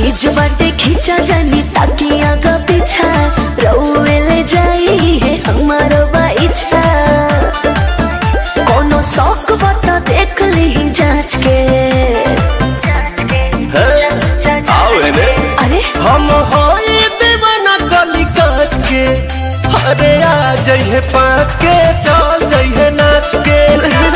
चीज बाटे खींचा जानी ताकि आगा पीछा रउए ले जाई है हमारो बाइछा कोनो शौक बता देख ली जांच के आओ एने अरे हम होई दीवाना गली काच के अरे आ जइहे पाँच के चल जइहे नाच के